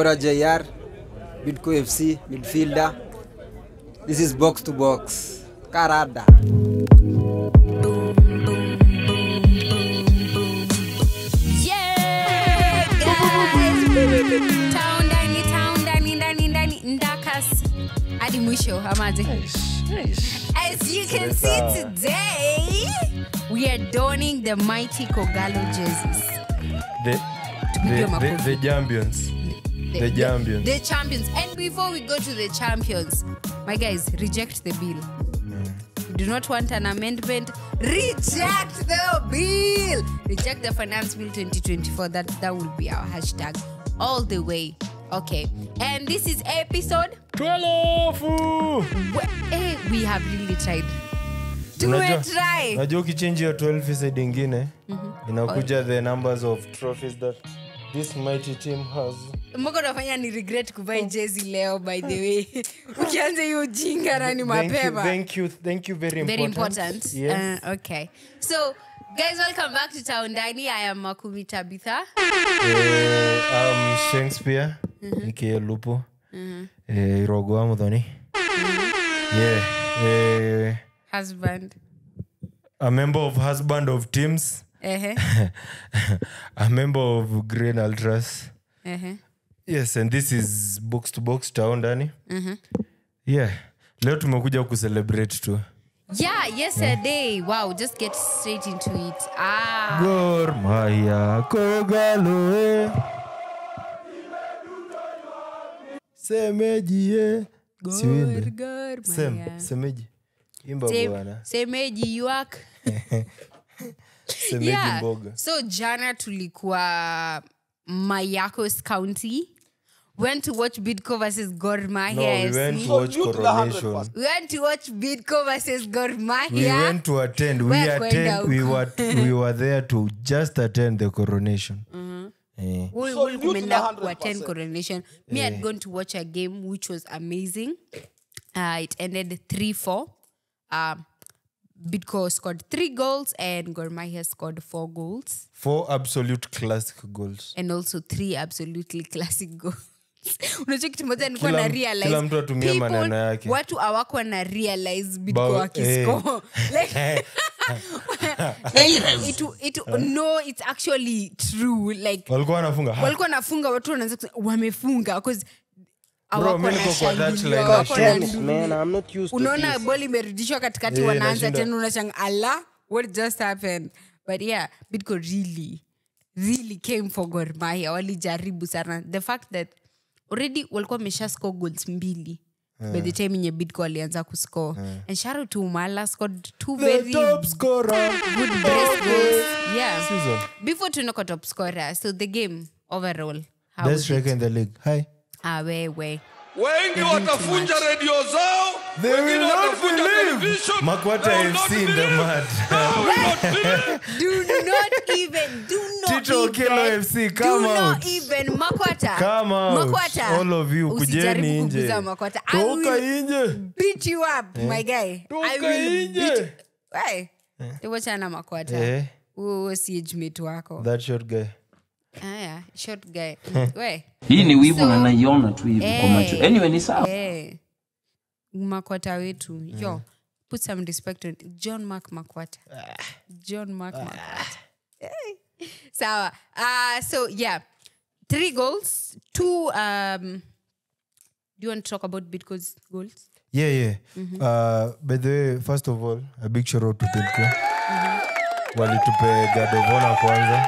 Mwaura JR, Bidco FC, midfielder. This is box to box. Karada. Yeah, guys. Town ndani, town ndani, ndani, ndani, ndakas. hadi mwisho amaje as you can see today we are donning the mighty kogalo jerseys The, Tupige the, the, makofi. the champions. The champions. the champions and before we go to the champions my guys reject the bill You do not want an amendment reject the bill reject the finance bill 2024 that that will be our hashtag all the way okay and this is episode Twelve! we, eh, we have really tried Unajua- tumetry unajua ukichange hiyo 12 side ingine inakuja the numbers of trophies that this mighty team has mbona unafanya ni regret kuvai jezi leo by the way ukianza hiyo ujinga nani Thank you, mapema thank you, thank you very, very important. important. Yes. Uh, okay. So, guys, welcome back to Town Dani. I am Makumi Tabitha. Eh, um, shakespeare aka lupo eh, irogo wa muthoni yeah eh, Husband. a member of husband of teams Uh-huh. a member of green ultras Uh-huh. yes and this is box to box town ndani yeah leo tumekuja kucelebrate tu Yeah, yesterday. Wow, just get straight into it. Ah. gor maya kogaloe semejie siwimbe Gor sem Mahia. semeji imba Sem- bwana Semeji yuak. semeji Yeah. mboga So jana tulikuwa Mayakos County. Went to watch Bidco versus Gor no Mahia we FC. went to watch coronation We went to watch Bidco versus Gor we Mahia. went to attend we Wewe attend kwenda we huko. were, we were there to just attend the coronation eh. We So will you to kumenda the 100%. ku attend coronation. Me had gone to watch a game which was amazing. Uh, it ended 3 4. Um, Bidco scored three goals and Gor Mahia scored four goals. four absolute classic goals and also three absolutely classic goals unajua kitu moja nilikuwa Kila na m- realize kila mtu atumie people- maneno yake. watu awako na realize bidco Bao- wakiscore like it, it, no it's actually true like walikuwa wanafunga Ha, walikuwa nafunga watu wanaanza kusema wamefunga 'cause hawako mi niko kwa wanashangilia, touchline hawako na na shit. nduru. Man, I'm not used to unaona this. bol imerudishwa katikati Eh, wanaanza nashinda- tena unashanga ala what just happened but yeah bidco really really came for Gor Mahia walijaribu sana the fact that already walikuwa wamesha score goals mbili by the time yenye bidco walianza kuscore and sharu to umala scored two the very top scorer good brace goals yeah season before tunako top scorer so the game overall how best was it? striker in the league hi ah wewe wengi watafunja redio zao They wengine will not watafunja believe. television. Makwata They will FC not in the believe. mud. They will not believe. do not even do not Tito even, Okello FC, do come not out. even makwata Come out. makwata All of you, Usijaribu kujeni nje. kuguza makwata I toka will nje beat you up my guy I Toka will nje. beat Why? tuwachana makwata Eh. huo si age mate wako that short guy aya short guy we hii ni wivu So- na naiona tu hivi kwa macho Eh. anyway ni sawa Eh. makwata wetu yo put some respect on john mark makwata john mark makwata Eh. sawa uh, so yeah three goals two um, do you want to talk about bitco's goals yeah yeah uh, by the way first of all a big shout out to Bidco walitupe gadovona kwanza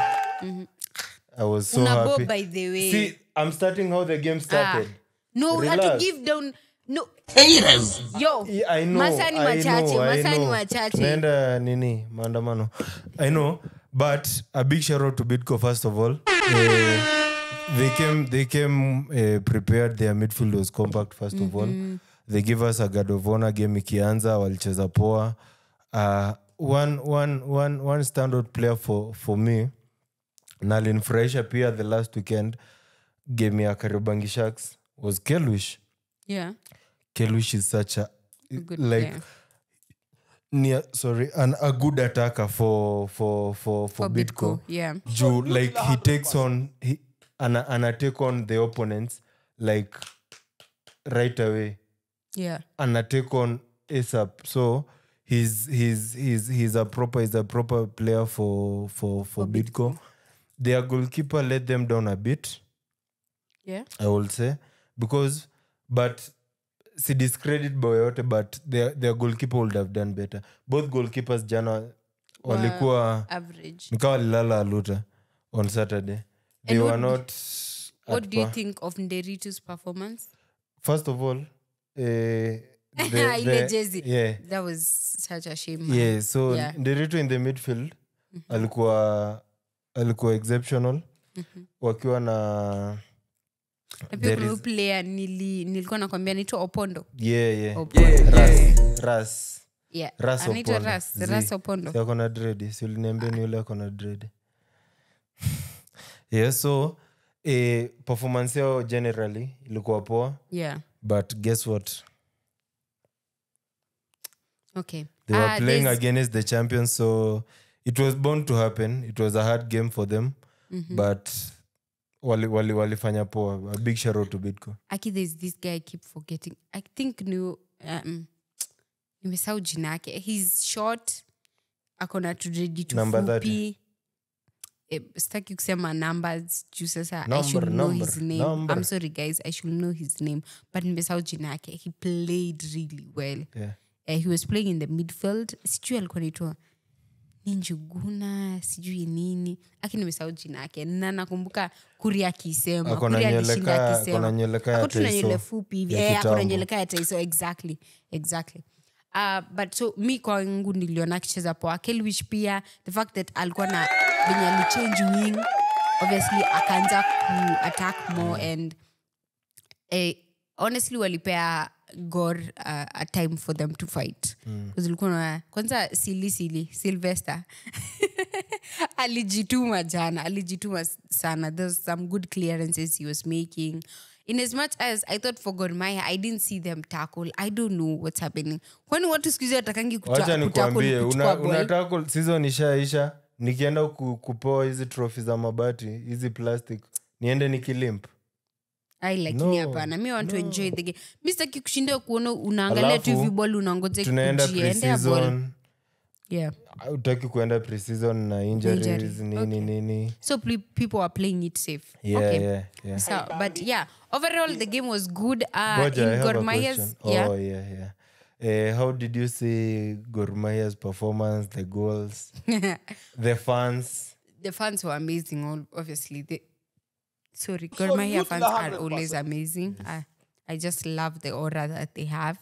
i was so Unabo, happy by the way. see i'm starting how the game started no we had to Relax. give down no yo Yeah, I know, masani I machache know, I masani know. machache tunaenda nini maandamano i know but a big shout out to bitco first of all Eh, they came they came uh, prepared their midfield was compact first of all they give us a god of honor game ikianza walicheza poa uh, one, one, one, one standout player for, for me na alinifurahisha pia the last weekend game ya kariobangi sharks was kelwish yeah kelwish is such a good like player. near sorry an, a good attacker for for for for, for bitco bitco yeah juu like he takes on he, ana, ana take on the opponents like right away yeah ana take on asap so he's, he's, he's, he's a proper he's a proper player for for for bidco their goalkeeper let them down a bit yeah i will say because but si discredit boyote but their, their goalkeeper would have done better both goalkeepers jana walikuwa average nikawa walilala aluta on saturday they And were what- not what at do you par. think of nderitu's performance first of all eh, the- ile the- jezi yeah that was such a shame man. yeah so Yeah. nderitu in the midfield alikuwa alikuwa exceptional wakiwa na na pia there kuna is- huyu player nili, nilikuwa nakwambia naitwa opondo yeah yeah Opondo. ras ras yeah. Ras anaitwa Opondo. ras Zi. ras opondo Si ako na dredi si uliniambia ni yule ako na dredi yeah so eh, performance yao generally ilikuwa poa yeah but guess what okay they were Ah, playing there's- against the champions so it was bound to happen it was a hard game for them but wali, wali, walifanya poa a big shout out to bitco aki there's this guy i keep forgetting i think ni um, nimesau jina yake he's short akona tudredi Number tufupi Eh, sitaki kusema numbers juu sasa i Number, should know number, his name number. i'm sorry guys i should know his name but nimesau jina yake he played really well yeah. uh, he was playing in the midfield sijui alikuwa naitwa ni njuguna sijui nini aki nimesahau jina yake na nakumbuka kuri akisema Ako na Kuri nywele alishinda ka- akisema. ako na nywele ka ya Ako tu na Taiso nywele fupi hivi ya Eh, ako na kitambo. nywele ka ya taiso exactly exactly Uh, but so mi kwangu niliona akicheza poa kelwich pia the fact that alikuwa na venye alichange wing obviously akaanza ku attack more and eh, honestly walipea gor uh, a time for them to fight mm. na kwanza sili sili sylvester alijituma jana alijituma sana there's some good clearances he was making in as much as i thought for gormaya i didn't see them tackle i don't know what's happening kwani watu skuhizi watakangi wacha nikuambie una, kuchukua unataka season ishaisha nikienda ku, kupewa hizi trophy za mabati hizi plastic niende nikilimp ai lakini No, hapana mi want to enjoy the game mi sitaki kushinda kuona unaangalia tu Alafu, hivi ball unangoja tunaenda ikujie. Endea ball. preseason yeah utaki kuenda preseason na injuries Injury, nini okay. nini so ple- people are playing it safe yeah, okay yeah, yeah. So, but yeah, overall the game was good. Uh, Goja, I in have a Gor Mahia's, question. yeah, Oh, yeah, yeah. Uh, how did you see Gor Mahia's performance, the goals, the fans? the fans were amazing. all- Obviously, the sorry, Gor Mahia fans are always amazing. I, I just love the aura that they have.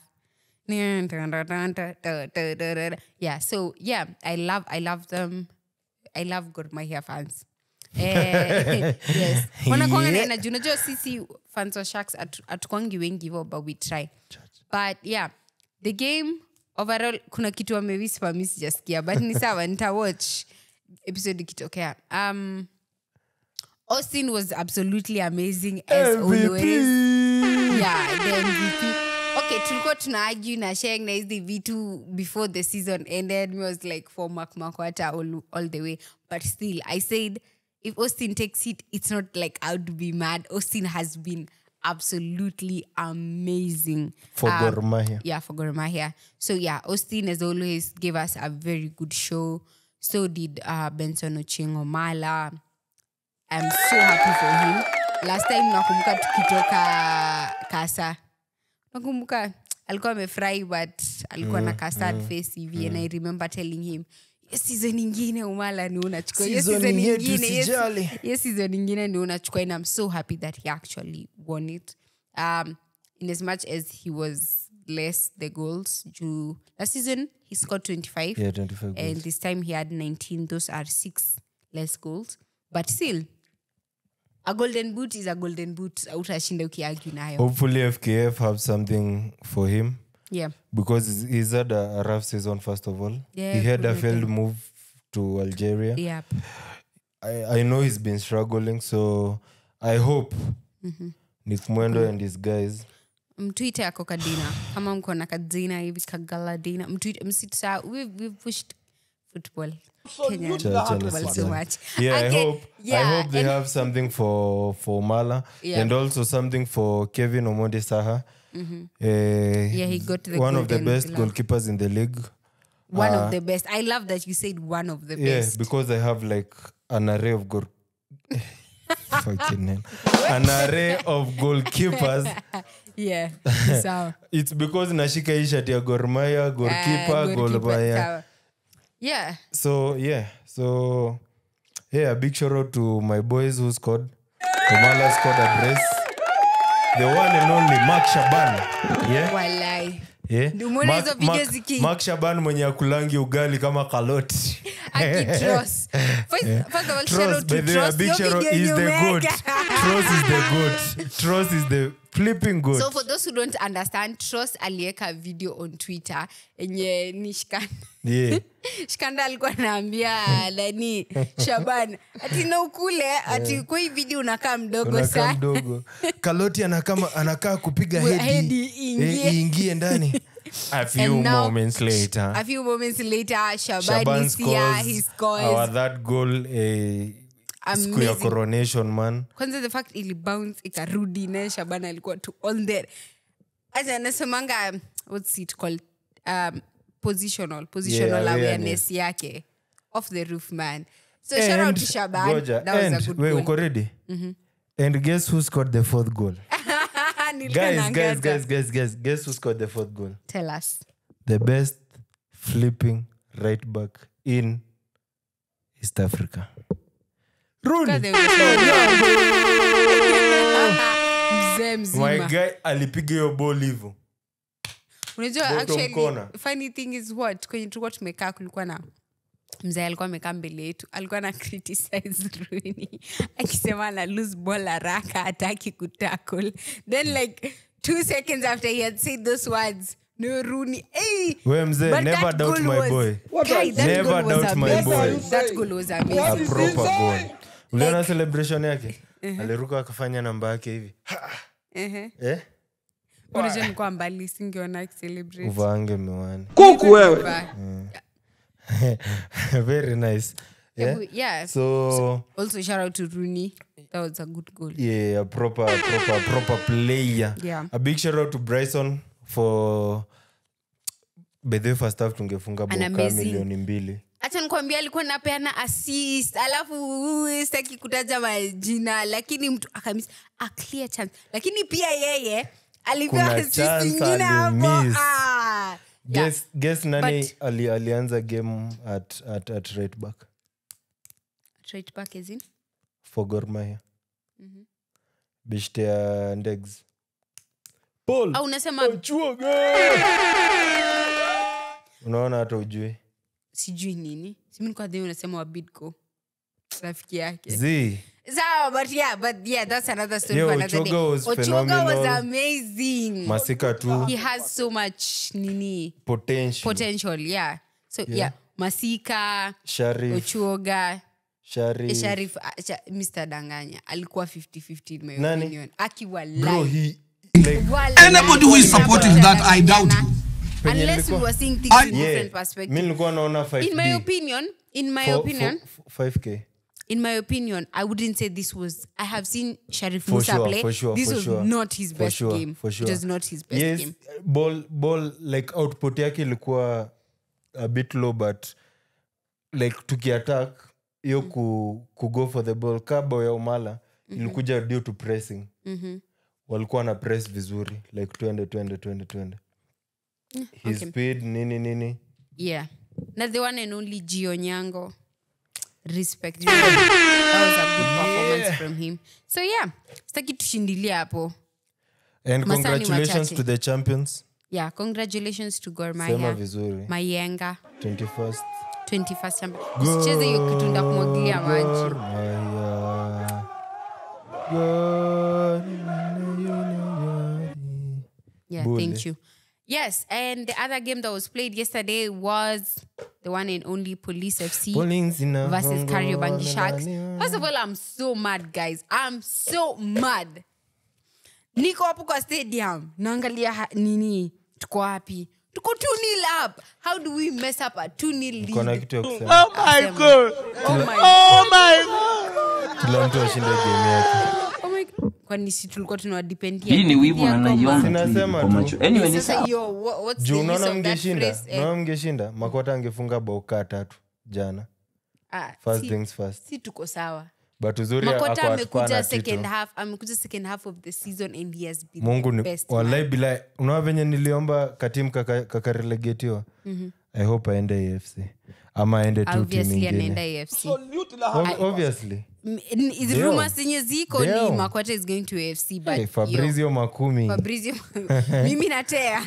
Yeah, so yeah, I love, I love them. I love Gor Mahia fans. Eh, yes wanakwanga na energy unajua sisi fans wa sharks hatu- hatukwangi wengi hivo but we try but yeah the game overall kuna kitu amewispa mi sijasikia but ni sawa nitawatch episode ikitokea um, austin was absolutely amazing as always yeah the mvp okay tulikuwa tuna argue na sheng na hizi vitu before the season ended me was like for makmakwata all, all the way but still i said if austin takes it it's not like i would be mad austin has been absolutely amazing For Um, Gor Mahia. yeah for Gor Mahia. So yeah, Austin as always gave us a very good show. So did uh, Benson Ochengo Mala. I'm so happy for him. Last time nakumbuka tukitoka Kasa. Nakumbuka alikuwa amefurahi but alikuwa na ka sad face hivi and I remember telling him "Hiyo season ingine umala ni unachukua hiyo Season season yetu ingine hiyo- sijali." hiyo season ingine ni unachukua and I'm so happy that he actually won it um, in as much as he was less the goals juu last season he scored 25 Yeah, 25 and goals. this time he had 19 those are six less goals but still a golden boot is a golden boot autashinda ukiargue nayo Hopefully, FKF have something for him yeah because he's- he's had a, a rough season, first of all. Yeah, he had a Bruno failed did. move to Algeria. yep I, I know he's been struggling, so I hope Nick Mwendo and his guys mtwite ako kadina kama mko na kadina hivi kagaladina mtwite msita we've, we've pushed football Kenyan Cha- cha football so nisijali. much Yeah, I Okay, hope yeah, I hope they and- have something for for Mala Yeah. and also something for Kevin Omondi Saha. Uh, Yeah, he got the one of the Golden best Glove. goalkeepers in the league. one Uh, of the best i love that you said one of the Yeah, best because I have like an array of goal. Fucking hell. An array of goalkeepers. yeah sawa It's because nashika hii shati ya Gor Mahia, Ah, goalkeeper, goalkeeper, goal Mahia. sawa. yeah So yeah, so yeah, a big shout out to my boys who scored. Kamala scored a brace. The one and only Mark Shaban. Yeah. walai Yeah. Ndio umeona Mark- hizo video Mark- ziki- Mark Shaban mwenye akulangi ugali kama kaloti. akitros first, first of all shout Tross, out to by the way, a Tross. big Yo shout out video is the yenye goat. umeweka. Tross is the goat. Tross is the flipping goat. so for those who don't understand Tross aliweka video on twitter enye ni shikanda yeah. shikanda alikuwa anaambia nani shaban ati na ukule ati kwa hii video unakaa mdogo unakaa sana mdogo kaloti anakaa anakaa kupiga We- hedi hedi iingie. eh, iingie ndani a few And now- moments later a few moments later shaban, Shaban is here he scores scores our that goal eh, siku ya Amazing. coronation man kwanza the fact ili bounce ikarudi naye shaban alikuwa tu on there acha anasemanga um, what's it called um, positional positional Yeah, awareness yake off the roof man so shout out And- to shaban Goja, that was a and- good wait, goal uko ready and guess who scored the fourth goal Nilikuwa guys naangaza. guys guys guys guys guess who scored the fourth goal tell us the best flipping right back in east africa Rooney. God, they were so- mzee my mzima guy alipiga hiyo ball hivo unajua Bottom actually corner. funny thing is what kwenye tulikuwa tumekaa kulikuwa na mzee alikuwa amekaa mbele yetu alikuwa na criticize Rooney akisema ana lose ball haraka hataki kutackle then like two seconds after he had said those words no Rooney hey We mzee, But never that doubt goal my was- boy. Guy, that Never goal was doubt my amazing. boy. that goal was a amazing proper goal uliona celebration yake aliruka akafanya namba yake hivi Ehe. eh? unajua nilikuwa mbali singeona akicelebrate uvaange miwani kuku wewe But, very nice yeah? yeah. yeah. so also shout out to Rooney that was a good goal yeah a proper proper proper player Yeah. a big shout out to bryson for by the way first half tungefunga An boka amazing- milioni mbili hacha nikwambia alikuwa napeana assist alafu uh, sitaki kutaja majina lakini mtu akamis a clear chance lakini pia yeye alipewa Kuna assist chance ingine hapo alimiss. ah. Yeah. guess, guess nani But- ali, alianza game at, at, at right back Right back as in? for Gor Mahia bishte ya ndegs Paul au unasema unaona hata ujui sijui nini simnikwadhi unasema wabidco rafiki yake z sawa but yeah but yeah that's another story Yeah, for another Ochoga day. was Ochoga was phenomenal. amazing masika tu he has so much nini potential potential yeah so yeah, masika sharif ochuoga sharif sharif ah, Sha- mr danganya alikuwa 50-50 in my Nani? opinion akiwa bro live. he like Wala- Anybody who is supportive that, I doubt you. unless we nilikuwa- were seeing things in yeah different mi perspective nilikuwa naona in my 5d opinion in my For- opinion for- for 5k in my opinion i wouldn't say this was i have seen sharif For musa sure, play for sure, this for was sure. not his For best sure, game for sure. it was not his best yes game ball ball like output yake ilikuwa a bit low but like tukiattack hiyo ku, ku go for the ball kabo ya umala ilikuja due to pressing Mhm. walikuwa na press vizuri like twende twende twende twende his okay. speed nini nini yeah na the one and only gio nyango respect that was a good performance from him so yeah sitaki tushindilia hapo and Masani congratulations machache. to the champions yeah congratulations to Gor sema Mahia vizuri mayenga 21st 21st champion usicheze hiyo kitu nda kumwagilia maji Gor Mahia. Gor Mahia. Yeah, Bully. thank you. Yes, and the other game that was played yesterday was the one and only Police FC Bowling zina versus hongo Kariobangi na Sharks. nani- First of all, I'm so mad, guys. I'm so mad. Niko hapo kwa stadium, naangalia ha- nini, tuko wapi? tuko 2 nil up how do we mess up a 2 nil kona lead kitu ya kusema Asema. oh my kila mtu ashinde game yake oh my kwani si tulikuwa tunawadependia hii ni wivu na naiona tu hivi Sinasema kwa tu. macho anyway ni sasa sawa yo wha- what's juu the use unaona of that mngeshinda phrase? Eh, unaona mngeshinda makota angefunga bao kaa tatu jana ah, first si- things first si tuko sawa but uzuri makota ako atakuwa amekuja na second title. half amekuja second half of the season and he has been mungu the ni best walai man. bila unaona venye niliomba katim kakarelegetiwa i hope aende afc ama aende tu timu obviously anaenda ingine afc Ob- obviously M- n- is Damn. rumors zenye ziko ni Damn. makwata is going to afc but hey, yo, fabrizio makumi Fabrizio mimi natea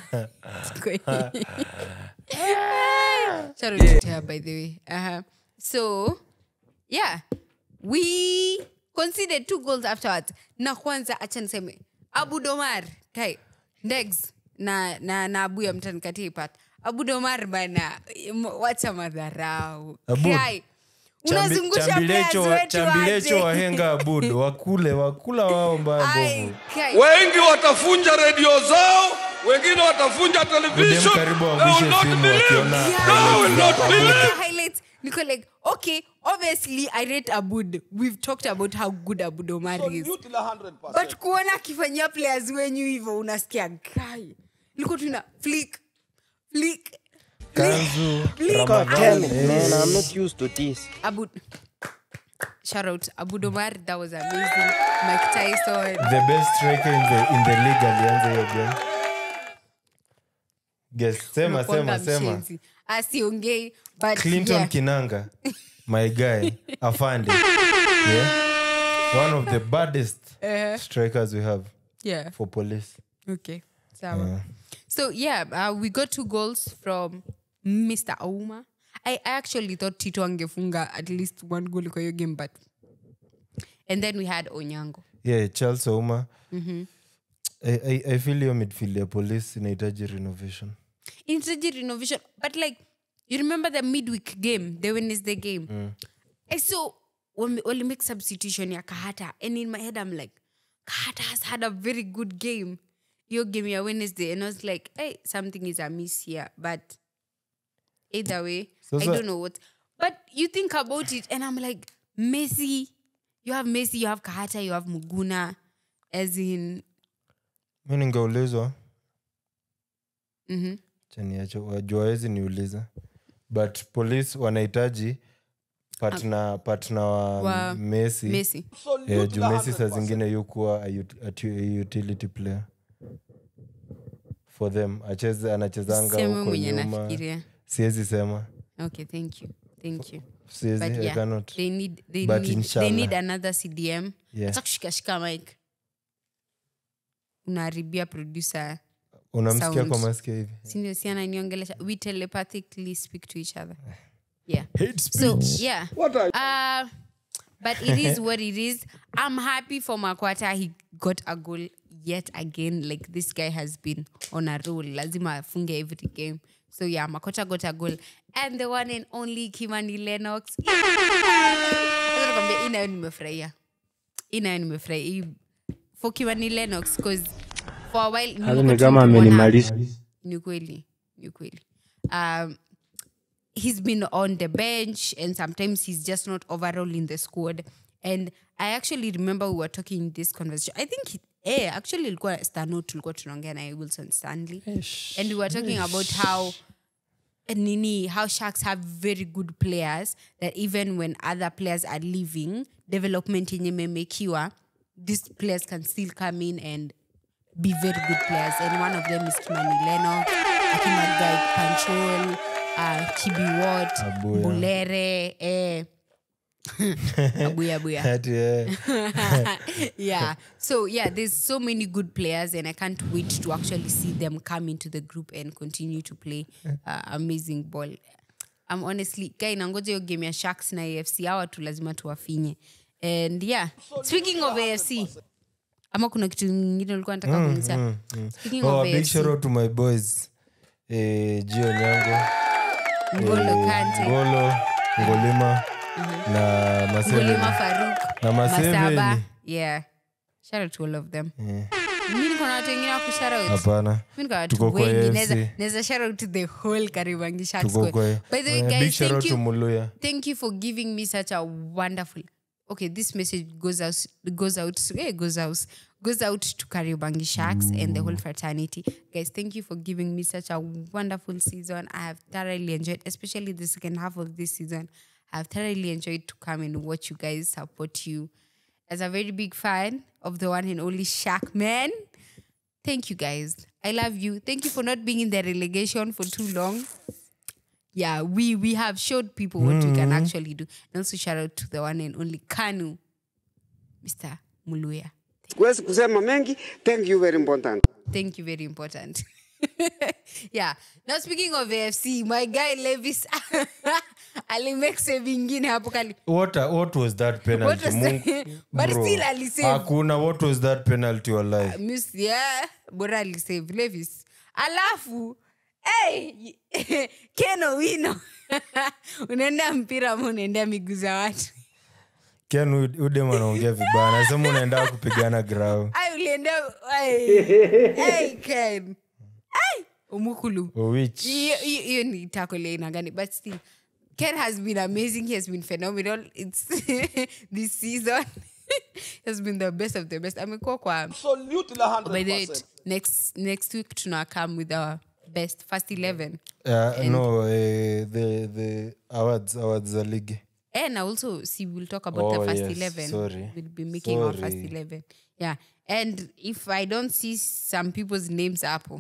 Shout out to Tea, by the way uh-huh. so yeah we conceded two goals afterwards na kwanza acha niseme abu domar kai ndegs na na na abu ya mtanikatia ipat abu domar bana m- wacha madharau Abu, kai Chambi- unazungusha players chambilecho wa- wetu chambilecho aje. wahenga abud wakule wakula wao mbaya Ai, mbovu kai. wengi watafunja redio zao wengine watafunja Udem television karibu They will wavishe not simu believe. wakiona They will not Look believe. at the highlights. Niko like, okay, obviously I rate Abud. We've talked about how good Abud Omar is. But kuona akifanyia players wenyu hivyo unasikia guy. Liko tuna flick, flick, kanzu flick. Ramadan, Man, I'm not used to this. Abud. Shout out Abud Omar, that was amazing. Mike Tyson. the best striker in the, in the league alianza hiyo game Guess, sema Unakuanga sema sema mshenzi. Asiongei, but clinton yeah. kinanga my guy afande yeah? one of the baddest strikers we have yeah. for police Okay. Sawa. So yeah, uh, we got two goals from Mr. Auma. I, I actually thought Tito angefunga at least one goal kwa hiyo game, but and then we had Onyango. yeah charles ouma I, I, i feel hiyo midfield ya police inahitaji renovation Instead renovation, but like you remember the midweek game, the Wednesday game. I saw when we make substitution ya Kahata, and in my head I'm like, Kahata has had a very good game. Your game ya Wednesday, and I was like, hey, something is amiss here, but either way, So, I so- don't know what. But you think about it, and I'm like, Messi, you have Messi, you have Kahata, you have Muguna, as in, mi ningeulizwa Mhm. chaniacho wajua wezi niuliza but police wanahitaji patna patna wa, Wa messi, Messi. Eh, juu messi saa zingine yukuwa a ut- a tu- a utility player for them acheze anachezanga Sema huko mwenye nyuma nafikiria. siwezi sema Okay, thank you, thank you. siwezi but I yeah, cannot. they need they But need they inshallah. need another CDM. Yeah. Hata kushikashika mic. Unaharibia producer. unamsikia sound. kwa masikio hivi Sindio si ananiongelesha. We telepathically speak to each other. Yeah. So yeah. Uh, but it is what it is. I'm happy for Makwata. He got a goal yet again. Like this guy has been on a roll. Lazima afunge every game. So yeah, Makwata got a goal. And the one and only Kimani Lennox. Acha nikwambie, hii nayo nimefurahia. Hii nayo nimefurahia. Hii- For Kimani Lennox because for a while Hata nilikuwa ni kama tu nikimuona- amenimaliza. ni kweli ni kweli um, he's been on the bench and sometimes he's just not overall in the squad and i actually remember we were talking in this conversation i think he- eh, actually ilikuwa stano tulikuwa tunaongea naye wilson stanley and we were talking about how nini how sharks have very good players that even when other players are leaving development yenye imemekiwa these players can still come in and be very good players and one of them is kimani leno akimagai panchol uh, kibiwot Abuya. bulere eh. abuya abuya Ati, eh, yeah. So yeah, there's so many good players, and I can't wait to actually see them come into the group and continue to play uh, amazing ball. I'm honestly guy nangoja hiyo game ya Sharks na AFC hawa tu lazima tuwafinye. And yeah, speaking of AFC, ama kuna kitu nyingine ulikuwa nataka kuuliza? Speaking oh, a of big AFC, shout out to my boys eh, Gio Nyango Ngolo eh, Kante, Ngolo Ngolima na Ngolima Maseveni Farouk, Na Maseveni. Masaba. Yeah. Shout out to all of them. mi niko na watu wengine wa kushout hapana mi niko na watu Tuko kwa wengi AFC. naweza naweza shout out to the whole Kariobangi Sharks tuko squad. kwa by the way Eh, big guys shout thank out to you muluya thank you for giving me such a wonderful okay this message goes out goes out eh, goes out goes out to Kariobangi Sharks and the whole fraternity guys thank you for giving me such a wonderful season I have thoroughly enjoyed especially the second half of this season I have thoroughly enjoyed to come and watch you guys support you as a very big fan of the one and only Shark man thank you guys I love you thank you for not being in the relegation for too long yeah, we we have showed people what we can actually do. And also shout out to the one and only Kanu, Mr. Muluya. Huwezi kusema mengi. Thank you very important. Thank you, very important. yeah. Now speaking of AFC, my guy Levis alimake save ingine hapo kali. what, a- what was that penalty What was Mungu- that? But Bro, still alisave. hakuna what was that penalty wallahi Miss yeah, bora alisave Levis. Alafu hey, Keno Wino. unaenda mpira ama unaendea miguu za watu ken Ud- udem anaongea vibaya anasema unaenda kupigana grau Ay, uliendea ay, ay, Ken. Ay, umukulu which hiyo hiyo- hiyo ni tackle ya aina gani but still ken has been amazing he has been phenomenal it's this season he has been the best of the best amekuwa kwa Absolutely by the way 100%. next next week tuna come with our best first 11 uh, no eh, the the awards awards za ligi and also see we'll talk about Oh, the first yes, 11 sorry. we'll be making our first Sorry. 11 yeah and if i don't see some people's names up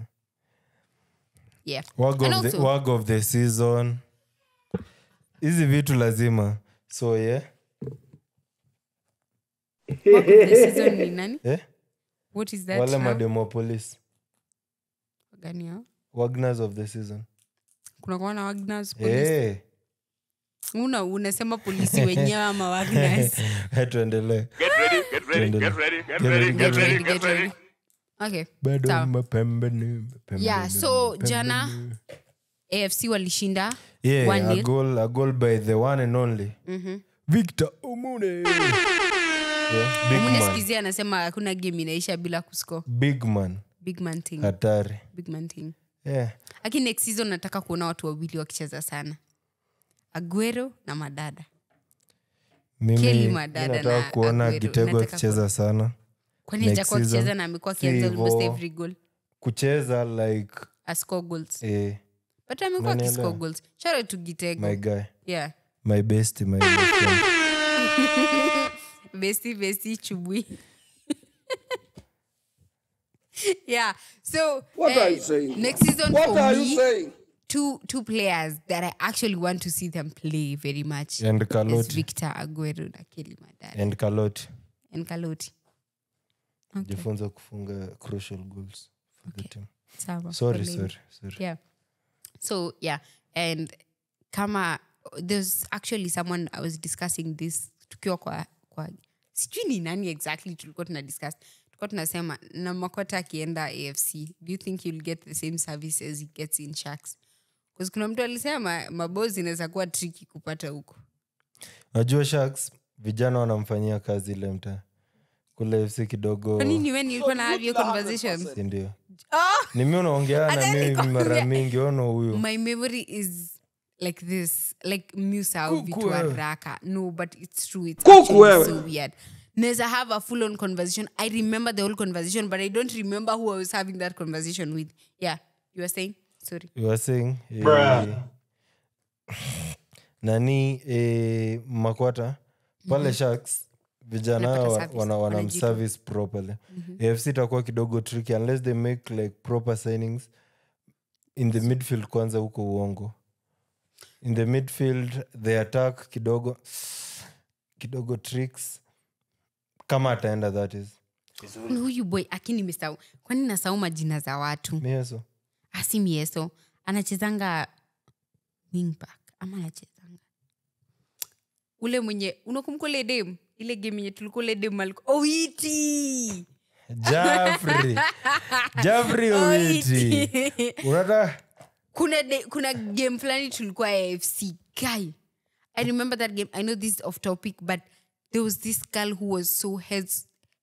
yeah wag and of, the, also wag of the season hizi vitu lazima so yeah wag of the season ni nani eh? what is that wale now? mademopolis Gani hao? wagners of the season kuna kuwa na Wagners police. Eh, una unasema polisi wenyewe ama Wagners? tuendelee Tuendelee. Get ready, get ready. Okay, bado sawa. mapembeni yeah so jana afc walishinda yeah, one a nil. goal, a goal by the one and only victor omune yeah, big Mune man sikizia anasema hakuna game inaisha bila kuscore big man big man thing hatari big man thing yeah. lakini next season nataka kuona watu wawili wakicheza sana aguero na madada mimi Kelly mi Madada nataka na kuona Aguero. gitego Nataka akicheza sana kwani Next ajakuwa season, akicheza na amekuwa si akianza almost hivo. every goal kucheza like ascore goals eh, but amekuwa Unanielewa? akiscore goals shout out to gitego my guy yeah my best my best friend. besti besti chubui yeah so What eh, are you saying? next season What for are me you saying? two two players that i actually want to see them play very much and is kaloti victor aguero na kelly madara and kaloti and kaloti okay. jifunza kufunga crucial goals for the team sawa sorry poleni. sorry sorry yeah so yeah and kama there's actually someone i was discussing this tukiwa kwa, kwa sijui ni nani exactly tulikuwa tuna discuss tulikuwa tunasema na makota akienda afc do you think you'll get the same service as he gets in sharks bcause kuna mtu alisema mabozi inaweza kuwa triki kupata huko najua sharks vijana wanamfanyia kazi ile mta kule fc kidogo kwanini we nilikuwa na have your conversations sindio oh! ni mi unaongea Hata na mimi nikwambia- mara mingi ono huyu my memory is like this like musau vitu wewe. haraka no but it's true it's Kuku actually wewe. so weird neza have a full on conversation i remember the whole conversation but i don't remember who i was having that conversation with yeah you were saying sorry you are saying eh, nani eh, makwata pale sharks vijana Wanapata wa- service, wana, wana wanajipa. mservice properly afc itakuwa kidogo tricky unless they make like proper signings in the midfield kwanza huko uongo in the midfield the attack kidogo kidogo tricks kama ataenda that is Ni huyu boy akini mesau kwani nasau majina za watu mieso asi mieso anachezanga wingback ama anachezanga ule mwenye unakumbuka ule dem ile game yenye tulikuwa ule dem alikuwa oiti jafri jafri owiti unata kuna de, kuna game fulani tulikuwa afc guy i remember that game i know this is off topic but there was this girl who was so heads,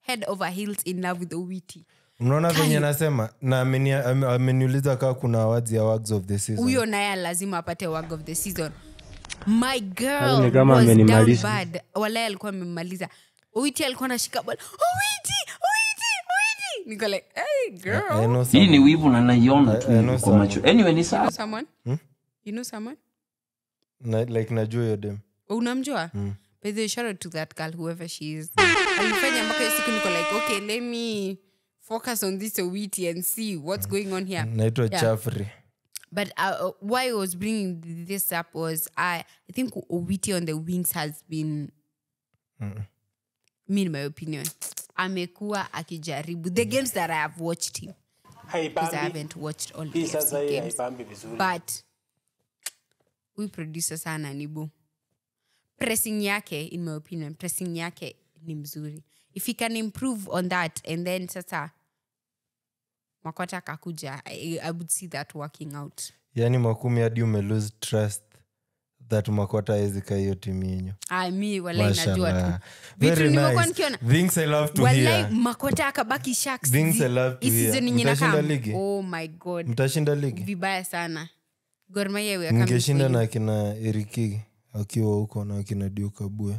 head over heels in love with owiti mnaona venye nasema na ameni- ame- ameniuliza kaa kuna awards ya wags of the season huyo naye lazima apate wag of the season my girl Yaani kama was down amenimaliza. bad walae alikuwa amemmaliza owiti alikuwa anashika ball owiti owiti owiti niko like hey girl I know hii ni some- wivu na naiona tu I- I hivi know kwa macho some- anyway ni you know sawa someone you know someone na, like najua hiyo dem unamjua by the way, shout out to that girl whoever she is alifanya mpaka hiyo siku niko like okay let me focus on this owiti and see what's going on here naitwa Yeah. chafri But uh, uh, why I was bringing this up was I, I think Owiti on the wings has been, me in my opinion, amekuwa akijaribu the games that I have watched him because I haven't watched all the FC games. But we producer sana nibu pressing yake in my opinion pressing yake ni mzuri if he can improve on that and then sasa makota akakuja I, I would see that working out yaani makumi hadi umelose trust that makota awezika hiyo timu yenyu Ah, mi walai najua tu Mashallah. vitu Very nimekuwa nice. nikiona Things I love to walai hear. makota akabaki sharks Things zi- I love to hii hear. season yenye Mtashinda inakam. ligi? oh my god mtashinda ligi vibaya sana Gor Mahia we are coming mngeshinda for you. na akina eriki akiwa huko na akina diukabue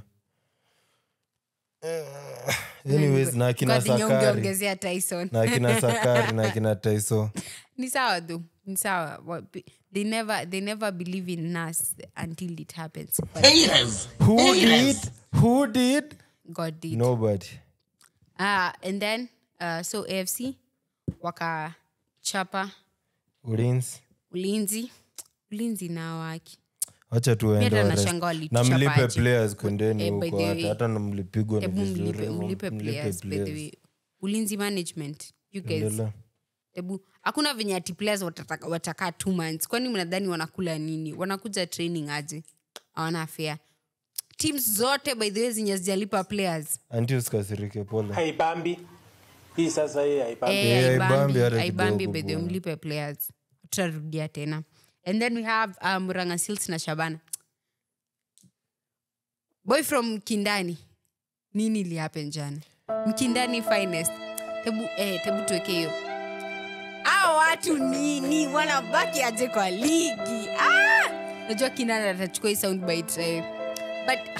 anyways na akina God, yenye sakari ungeongezea tyson na akina sakari na akina taiso ni sawa tu ni sawa Wa- be- they never, they never believe in us until it happens but who did who did god did nobody Ah, and then uh, so afc wakachapa ulinzi ulinzi ulinzi na waki wacha tu waende hata wa rest. nashangaa na walituchapa mlipe aje. players kwendeni Eh, by huko the hata way, hata na mlipigwa ni hebu vizuri mlipe, mlipe mlipe players, by the players. way. ulinzi management you guys Endelea. hebu hakuna venye ati players wataka- watakaa two months kwani mnadhani wanakula nini wanakuja training aje hawana fea teams zote by the way zenye zijalipa players Auntie usikasirike pole haibambi hii sasa hii haibambi Eh, Eh, haibambi, haibambi hata haibambi kidogo by the way, bwana. mlipe players tutarudia tena and then we have uh, muranga sils na shabana boy from kindani nini ilihappen jana mkindani finest tebu, eh, tebu tuweke hiyo a watu nini wanabaki aje kwa ligi ah! najua kindani atachukua hii soundbite eh. but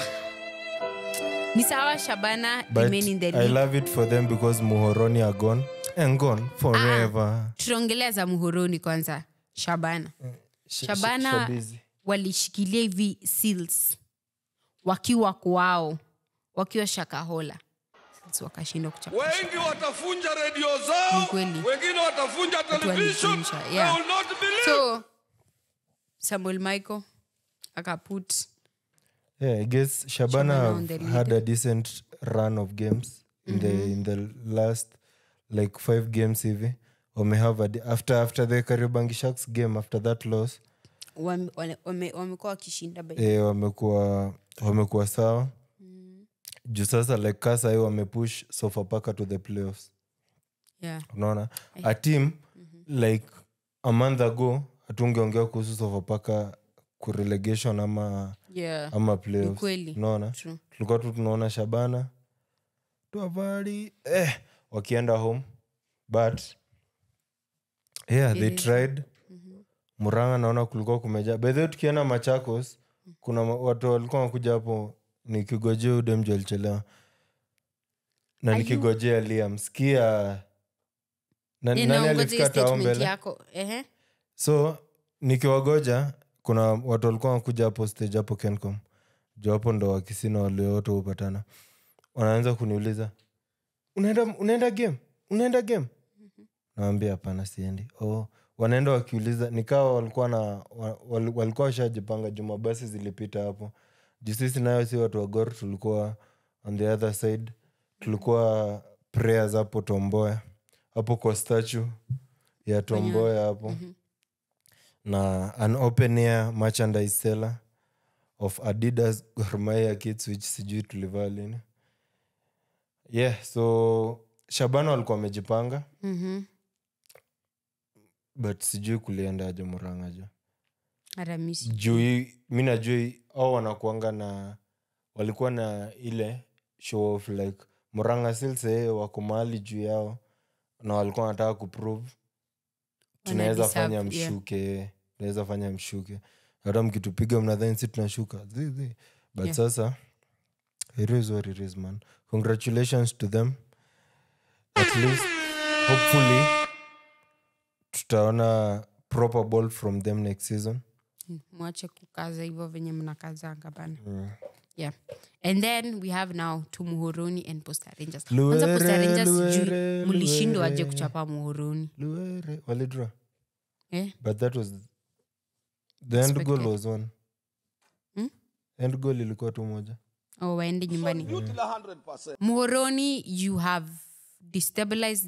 ni sawa shabana but remain in the i league love it for them because muhoroni are gone and gone forever tutaongelea za muhoroni kwanza shabana Sh- Shabana- sh- shabizi. walishikilia hivi seals wakiwa kwao wakiwa shakahola Seals wakashindwa kuchapa wengi watafunja redio Ni zao kweli. wengine watafunja television walifunja, They yeah. will not believe. so samuel michael akaput yeah i guess Shabana shabana on the have lead. had a decent run of games in the in the last like five games hivi wamehave a di- after after the kariobangi sharks game after that loss wame- wale- wame- wamekuwa wakishinda by- eh, wamekuwa wamekuwa sawa juu sasa like kasa hiyo wamepush sofapaka to the playoffs yeah. unaona a team like a month ago hatungeongea kuhusu sofapaka kurelegation ama Yeah. ama Ni playoffs kweli. unaona True. tulikuwa tu tunaona shabana tuavali eh, wakienda home but yeah they It is. tried muranga naona kulikuwa kumejaa bedhe tukienda machakos kuna ma- watu walikuwa wakuja hapo nikigojea udemju alichelewa na Are you- nikigojea liam skia na, Yeah, nani naongoja hiyo alifika tao statement mbele yako Ehe. so nikiwagoja kuna watu walikuwa wakuja hapo stage hapo kencom juu hapo ndo wakisina waliowote hupatana wanaanza kuniuliza unaenda unaenda game unaenda game nawambia hapana siendi oh, wanaenda wakiuliza nikawa walikuwa na wa- wal- walikuwa washajipanga juma basi zilipita hapo juu sisi nayo si watu wa gor tulikuwa on the other side tulikuwa prayers hapo tomboya hapo kwa statue ya tomboya hapo na an open air merchandise seller of adidas gormaya kits which sijui tulivaa lini yeah so shabana walikuwa wamejipanga Mhm. but sijui kuliendaje muranga jo Hata mi si- juu hii- mi najua hii- au wanakuanga na walikuwa na ile show of like muranga silse wako mahali juu yao na walikuwa wanataka kuprove tunaweza Wana fanya deserve, yeah. mshuke tunaweza fanya mshuke hata mkitupiga mnadhani si tunashuka Zi, zi. but Yeah. sasa it is what it is man congratulations to them at least hopefully tutaona proper ball from them next season mwache kukaza hivyo venye mnakazanga bana yeah and then we have now to muhoroni and posta rangers kwanza posta Luere, rangers Luere, sijui mlishindwa aje Luere. kuchapa muhoroni luere walidraw eh? but that was the end goal Expected. was one Hmm? end goal ilikuwa tu moja oh, waende nyumbani Youth la 100%. muhoroni you have destabilized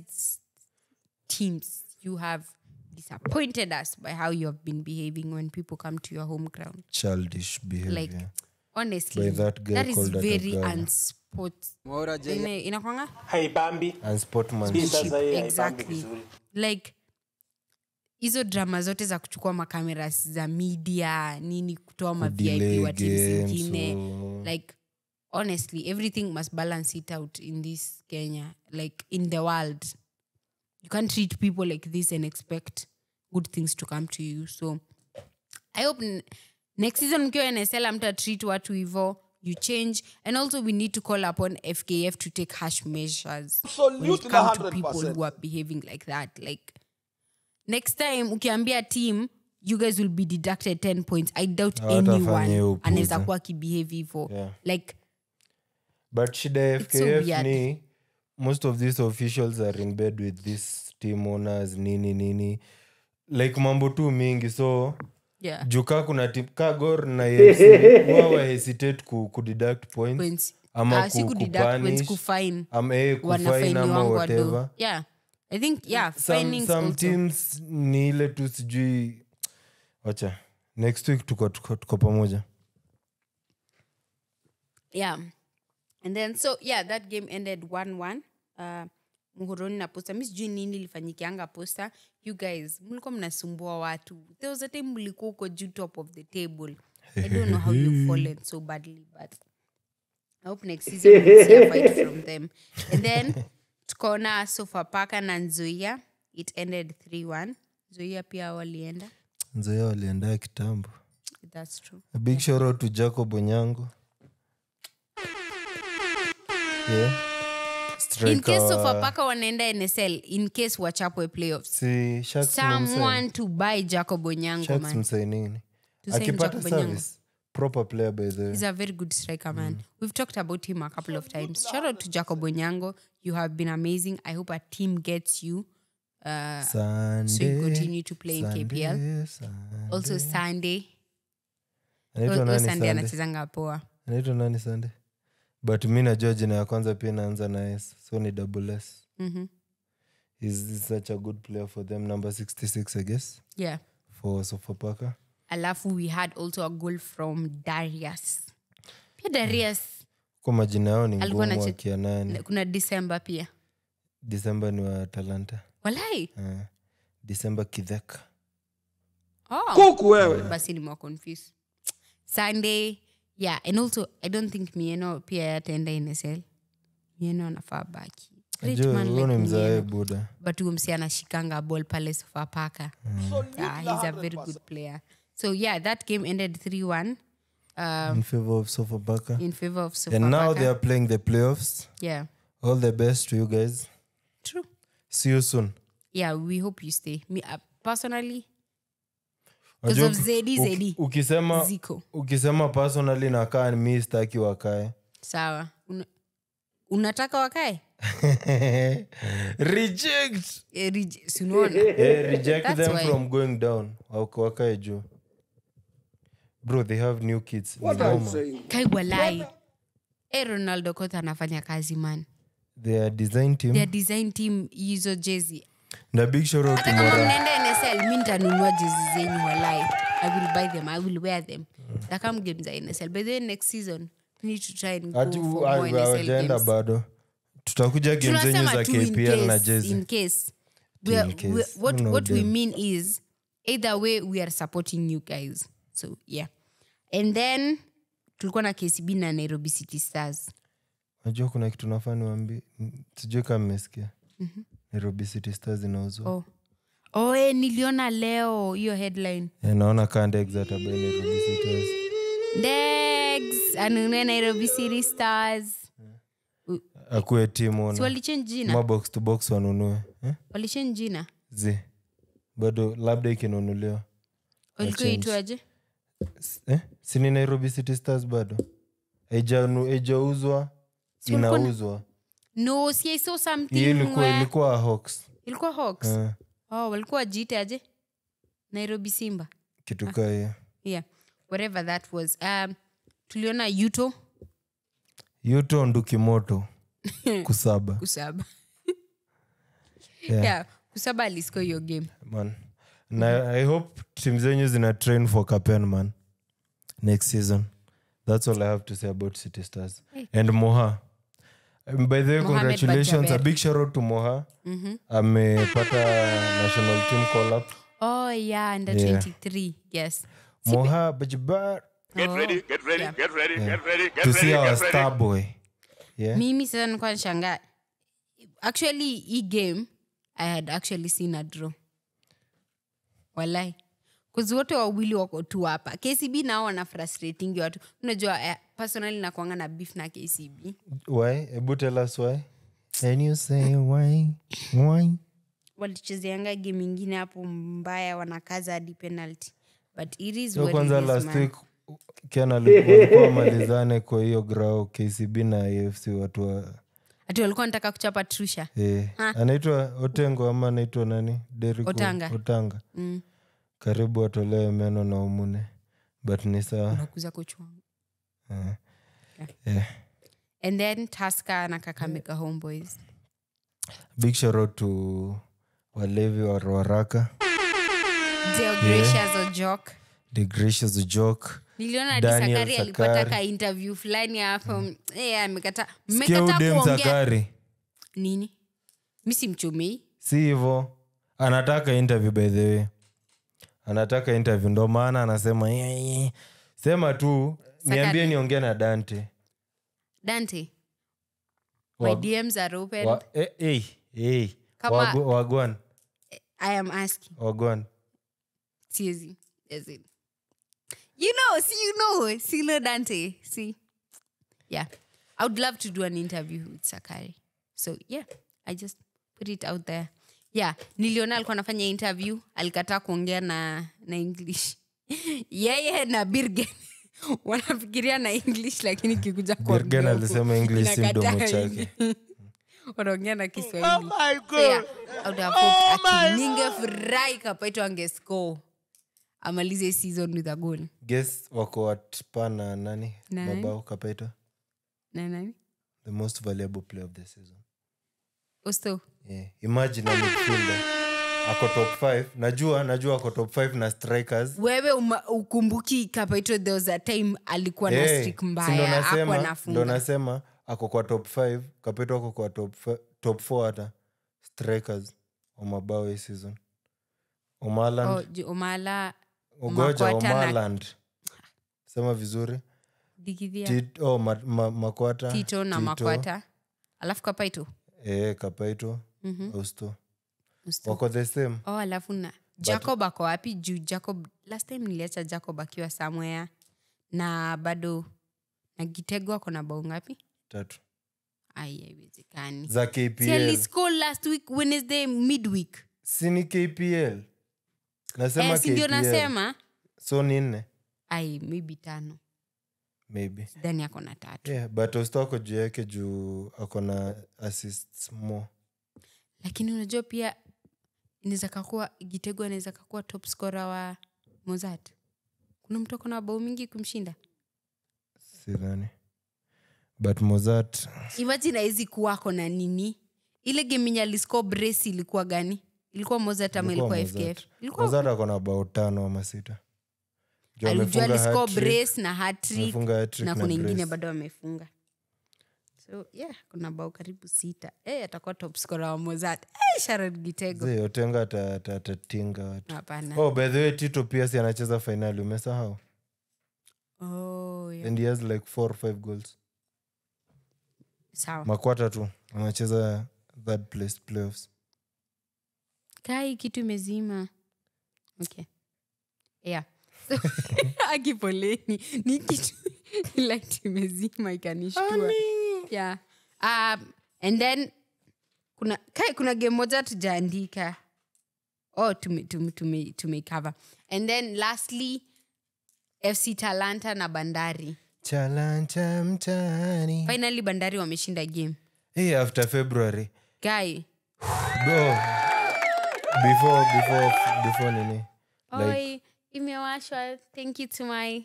teams you have disappointed us by how you have been behaving when people come to your home ground childish behavior like honestly By that guy that is called very Atagawa. unsport Mwaura J- Ine- inakwanga haibambi and hii sportsmanship sasa hii haibambi Exactly. vizuri like hizo drama zote za kuchukua makamera za media nini kutoa Kudelay mavip wa timu games, zingine so- like honestly everything must balance it out in this kenya like in the world you can't treat people like this and expect good things to come to you so i hope n- next season mkiwa nsl amta treat watu hivo you change and also we need to call upon fkf to take harsh measures when it Absolute na comes to people 100%. who are behaving like that like next time ukiambia team you guys will be deducted 10 points i doubt Hawatafanya hiyo anyone upuzi. anaweza kuwa akibehave hivo Yeah. like but shida ya It's so fkf weird. ni most of these officials are in bed with these team owners nini nini like mambo tu mingi so yeah juu kaa kuna tim ka gor na AFC, huwa wa hesitate ku, ku deduct points points ama Ah, si ku, kudeduct points kupunish, kufine ama eh, kufine wanafaini ama wangu whatever wado yeah i think yeah some, finings some also teams ni ile tu sijui wacha next week tuko, tuko, tuko pamoja yeah and then so yeah that game ended 1-1 uh, muhoroni na posta mi sijui nini ilifanyikianga posta you guys mlikuwa mnasumbua watu there was a time mlikuwa uko juu top of the table i don't know how you fallen so badly but i hope next season we'll see a fight from them and then tukaona sofapaka na nzoia it ended 3-1 nzoia pia walienda nzoea waliendaa kitambo that's true a big shout out to jacob onyango yeah. in case Striker wa- sofapaka wanaenda nsl in case wachapwe playoffs si Sharks tumemsign. someone to buy jacob onyango Sharks man msainini To sign akipata Jacob Onyango. service proper player by the way. he's a very good striker man we've talked about him a couple of times shout out to jacob onyango you have been amazing i hope our team gets you uh, Sunday, continue to play in Sunday, KPL. Sunday. also sunday Anaitwa Oh, oh, nani sunday Sunday? anachezanga poa anaitwa nani sande but mi najua jina ya kwanza pia inaanza na s so ni double s Mhm. He's, he's such a good player for them number 66 i guess yeah for sofapaka alafu we had also a goal from darius pia darius kwa majina yao ni Alikuwa ngumu anache- wakia nani kuna december pia disemba ni wa talanta walai uh, disemba kidheka oh. kuku wewe basi nimewaconfuse sunday yeah and also i don't think mieno pia yataenda nsl mieno anafaa baki Great Ajua, man huyo like ni mzae Mieno. buda but huyo msi anashikanga ball pale sofapaka yeah, he's a very good player so yeah that game ended 3-1 um, in favor of sofapaka in favor of and now they sofapaka are playing the playoffs yeah all the best to you guys true see you soon yeah we hope you stay me uh, personally Unajua Because of uki- Zedi, uki- Zedi. ukisema Ziko. ukisema personally nakaa mi staki wakae sawa Una, unataka wakae reject Eh, rij- si unaona Eh, reject That's them why. from going down Wak- wakae juu bro they have new kids Ni What are you noma. saying? kaigwalai e ronaldo kota anafanya kazi man their design team their design team hizo jezi na big shout out to hata kama Mora mnaenda nsl mi ntanunua jezi zenyu walai i will buy them i will wear them takam game za nsl by the way next season we need to try and go Ati- for u- more NSL hawajaenda games. bado tutakuja game zenyu tunasema za tu in kpl na case, jezi in case. We are, In case. we, what, No what we them. mean is either way we are supporting you guys so yeah and then tulikuwa na kcb na nairobi city stars najua kuna kitu nafaa niwambi sijui kama mmesikia nairobi city stars inauzwa oh. Oh, eh, niliona leo hiyo headline Eh, naona kandex atabai nairobi city Stars. Dex anunue nairobi city stars akuwe timu si ona walichange jina mabox to box wanunue eh? walichange jina zi bado labda ikinunuliwa walikuwa Wachange. itwaje S- eh? sini nairobi city stars bado Haijanu- haijauzwa Si walikuwa na- inauzwa no si I saw something hiyo ilikuwa where- ilikuwa hawks ilikuwa hawks Eh, oh walikuwa wajiite aje nairobi simba kitu kaa hiyo yeah whatever that was um, tuliona yuto yuto ndukimoto kusaba kusaba Yeah. yeah kusaba alisco hiyo game man na i hope tim zenyu zina train for capen man next season that's all i have to say about city stars and moha Um, by the way Mohamed congratulations a Bajaber. big shout out to moha amepata national team call up oh yeah under Yeah. 23 yes moha bajabar Get ready, Get ready, Yeah. get ready, get ready, get to ready, see our get ready. star boy yeah mimi sasa nikuwa nashangaa actually hii game i had actually seen a draw walai kuzi wote wawili wako tu hapa kcb nao wana frustratingi watu unajua eh, personally nakwanga na beef na kcb why ebu tell us why and you say why why walichezeanga game ingine hapo mbaya wanakaza hadi penalty but it is so what kwanza it is, last man. week ken walikuwa wamalizane kwa hiyo grao kcb na afc watu wa ati walikuwa nataka kuchapa trusha eh, anaitwa otengo ama anaitwa nani Derrick Otanga. otanga karibu watolewe meno na umune but ni sawa nakuza kochwangu Eh. Eh. and then taska na kakamega homeboys big shout out to walevi wa waraka Dale Gracious Ojok. the gracious joke niliona hadi Daniel sakari alipata Sakari. ka interview fulani hapo Eh, amekata sikia mmekata udem kuongea sakari nini mi simchomei si hivo anataka interview by the way anataka interview ndo maana anasema "Yeah, yeah." sema tu niambie niongee na dante dante my Wa- dms are open Wa- eh, eh, eh. Kama- Wagu- wagwan i am asking wagwan siezi as in. you know see you know see no dante see yeah i would love to do an interview with sakari so yeah i just put it out there yeah niliona alikuwa anafanya interview alikataa kuongea na na english yeye na birgen wanafikiria na english lakini kikuja kuongea Birgen huko, alisema English si mdomo inakataa chake. wanaongea na kiswahili So yeah, I would have hoped ati ningefurahi kapaito angescore amalize season with a goal guess wako watpa na nani Nani? mabao kapaita na nani the most valuable player of the season osto yeah. imagine a midfielder ako top 5 najua najua ako top 5 na strikers wewe uma, ukumbuki kapaito there was a time alikuwa na Hey, streak si ndo mbaya akwa nasema- ndo nafunga nasema ako kwa top 5 kapeto ako kwa top fi- top 4 hata strikers wa mabao hii season omaland oh, ju- omala ugoja Makwata na- omaland sema vizuri digidhia Tit, oh, ma, ma, makwata tito na makwata alafu kapaito e, kapaito austo Usto. wako the same oh alafu na jacob ako wapi juu jacob last time niliacha jacob akiwa somewhere na bado na gitego ako na bao ngapi tatu ai haiwezekani za Si kpl aliscore last week wednesday midweek sini kpl nasema eh, si ndio KPL. nasema so ni nne ai maybe tano maybe sidhani ako na tatu yeah, but austo ako juu yake juu ako na assists more lakini unajua pia inaweza kakuwa gitego anaweza kakuwa top scorer wa mozart kuna mtu ako na bao mingi kumshinda sidhani but mozart imagine aizi kuwako na nini ile gemenye alisco brace ilikuwa gani ilikuwa mozart ama ilikuwa Mozart. fkf ilikuwa mozart ako na bao tano ama sita Juu alijua amefunga alisco hat-trick, brace na hatrick amefunga hat-trick na na kuna ingine brace. bado amefunga so yeah kuna bao karibu sita hey, atakuwa top scorer wa mozart hey, sharon gitego Zee, otenga ata- ata- atatinga watu hapana oh by the way tito pia si anacheza fainali umesahau oh, yeah. and he has like four or five goals sawa makwata tu wanacheza third place playoffs kai kitu imezima okay yeah so, akipoleni ni kitu light imezima ikanishtua yeah um, and then kuna kai kuna game moja tujaandika oh tume, tume, tume, tumecover and then lastly fc talanta na bandari chalancha mtani finally bandari wameshinda game hey, after february guy go before before before nini oi imewashwa thank you to my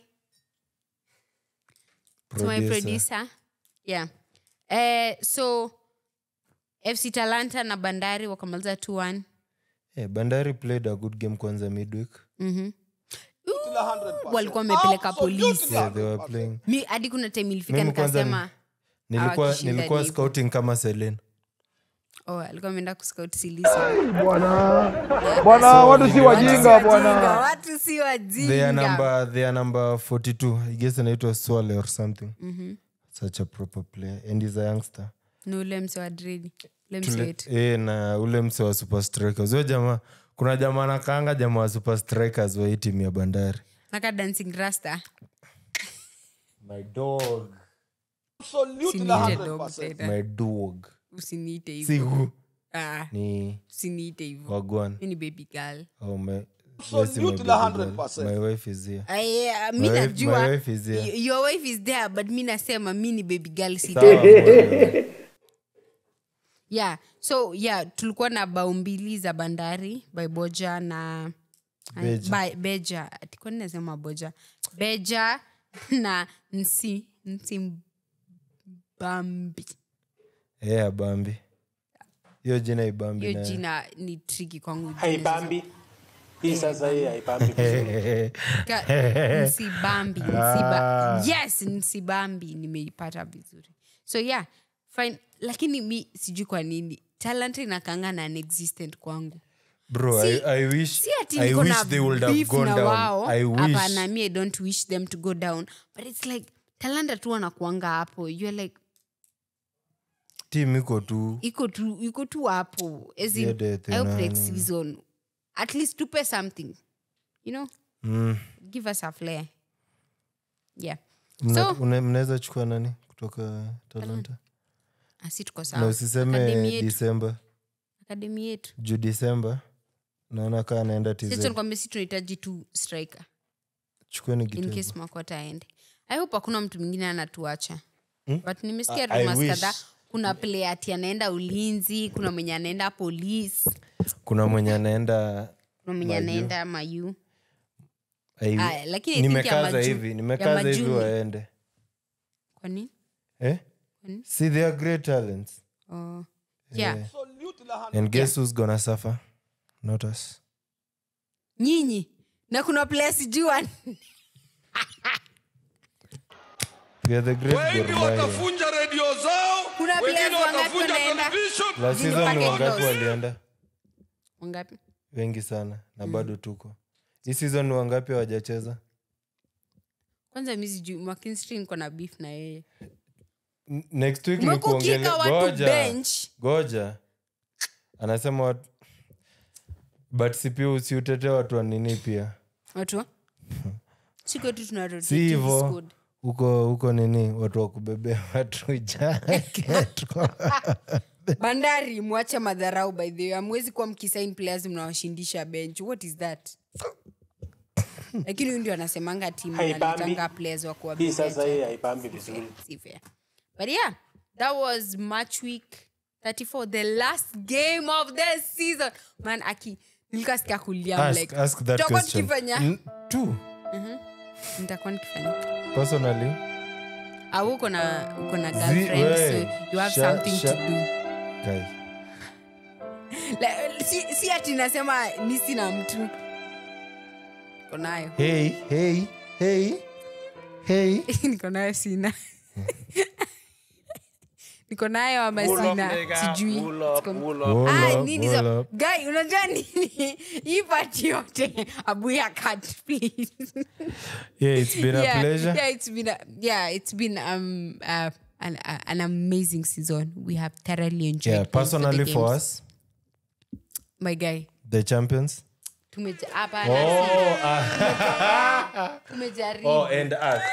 to my Producer. producer yeah eh, so fc talanta na bandari wakamaliza 2-1 yeah, bandari played a good game kwanza midweek walikuwa wamepeleka polisi yeah, they were playing mi hadi kuna time ilifika Mimi kwanza nikasema nilikuwa hawakishinda nilikuwa ni hivyo. scouting kama selen oh, alikuwa ameenda kuscout silisi Bwana, watu si wajinga Wajinga, bwana. watu si they are wajinga number they are number 42 i guess anaitwa swale or something such a proper player and he's a youngster ni ule mse wa dredi ule mse Tule- wetu eh, na ule mse wa super strikers huyo jamaa kuna jamaa nakaanga jamaa wa super strikers wa hii timu ya bandari naka dancing rasta my dog usiniite dog tena my dog usiniite si hivyo hu Ah, ni usiniite hivyo wagwan mi ni baby girl oh, my, yes, my, baby girl. my wife is here Ah, yeah, mi My wife- najua my wife is here. y- your wife is there but mi nasema mi ni baby girl si Sawa, bwana. yeah so yeah tulikuwa na bao mbili za bandari by boja na Beja. by, beja tikuwa nasema boja beja na nsi nsimbambi yeah, bambi hiyo jina ibambi hiyo nayo. jina ni triki kwangu haipambi hii sasa hii haipambi vizuri. Ka- nsibambi nsiba, yes nsibambi nimeipata vizuri so yeah fine lakini mi sijui kwa nini talent inakanga na inexistent kwangu bro Si- I, I wish, si ati I niko wish na they would have beef gone na down wao I wish hapana mi i don't wish them to go down but it's like talanta tu wanakuanga hapo you're like team iko tu iko tu iko tu hapo as in, Yeah, the- the I hope next nani. season at least tupe something you know mm. give us a flair yeah Mna- so una- mnaweza chukua nani kutoka talanta asi tuko na sawa usiseme Academy yetu. disemba akademi yetu juu disemba naona kaa anaenda tz sichonikwambia si tunahitaji tu striker chukueni in kitego case makwata aende i hope hakuna mtu mwingine anatuacha Hmm? but nimesikia I- I rumas wish. kadhaa kuna player ati anaenda ulinzi kuna mwenye anaenda polisi kuna mwenye anaenda kuna mwenye Mayu. anaenda mayu I- Aya, lakini I think ya nimekaza maju- hivi ya nimekaza hivi majuni. waende kwa nini eh? Kwani? see they are great talents oh. yeah and guess who's gonna suffer not us nyinyi na kuna player sijua we are the great wengi Gor Mahia. watafunja redio zao Kuna wengine players wangapi watafunja wanaenda? television last Zini season ni packet wangapi loss. walienda wangapi wengi sana na bado tuko hii season ni wangapi hawajacheza kwanza mi sijui mckinstry niko na beef na yeye N- next week ni Umekukika kuongele watu goja bench. goja anasema watu but si pia usiutete watu wa nini pia watu sikwetu tuna rotate si his hivo squad. huko huko nini watu wa kubebea watu jacket bandari mwache madharau by the way amwezi kuwa mkisain players mnawashindisha bench what is that lakini huyu ndio anasemanga timu Haipambi. nalitanga players wa kuwa hii sasa bench. hii haipambi vizuri Si fair. but yeah that was match week 34 the last game of the season man aki nilikasikia kulia I'm ask, like ask that tutakuwa question tukifanya N- two nitakuwa nikifanya personally au uko na uko na Zi- girlfriend so we, you have sha- something sha- to do guy La- si, si ati nasema mi sina mtu niko nayo hey hey hey hey niko nayo sina niko nayo ama sina sijui Siko- Roll Ah, up, nini roll hizo? up. Guy, unajua nini hii pati yote abuya cut please yeah it's been a yeah, pleasure yeah, it's been a, yeah, it's been um, uh, an, a- an amazing season we have thoroughly enjoyed yeah going to the personally for games. us my guy the champions tumeja- hapana, oh, si- uh, tumejaribu oh and us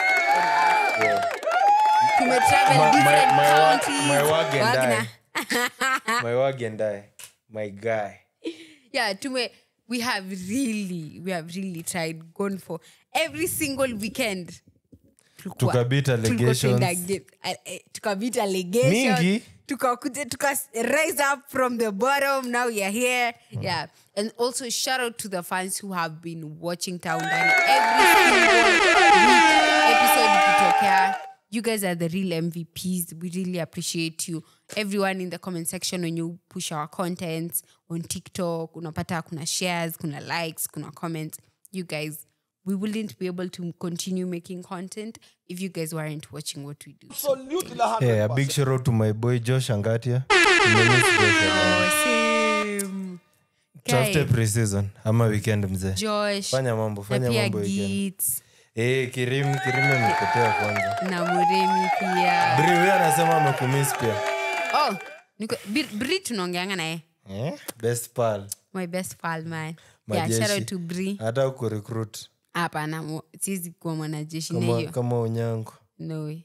tumetravel my, my, different my, wa- counties my wag and Wagner. I. my wag and I. my guy yeah tume we have really we have really tried gone for every single weekend Tulikuwa- Tukabit tulikuwa allegations. tunaenda game- eh, eh, tukabit allegations. Mingi. tukakuja tuka rise up from the bottom now we are here yeah and also shout out to the fans who have been watching town Ndani every single week episode ikitokea you guys are the real mvps we really appreciate you everyone in the comment section when you push our contents on tiktok unapata kuna shares kuna likes kuna comments you guys we wouldn't be able to continue making content if you guys weren't watching what we do yeah, a big shout out to my boy josh angatia Nimemiss Josh a lot. Same. tafute Guy, preseason ama weekend mzee Josh fanya mambo na fanya pia mambo weekend Gits eh kirim kirim amepotea kwanza na Muremi pia bri huyo anasema amekumiss pia oh, niko- Bri- Bri tunaongeanga naye eh? best pal my best pal man yeah, Majeshi. shout out to Bri hata kurecruit hapana mo- siwezi kuwa mwanajeshi na kama, hiyo kama unyango no way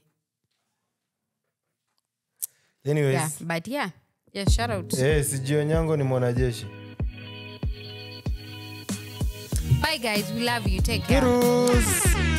anyways yeah, but yeah yeah shout out eh, sijui onyango ni mwanajeshi bye guys we love you take care Kirus.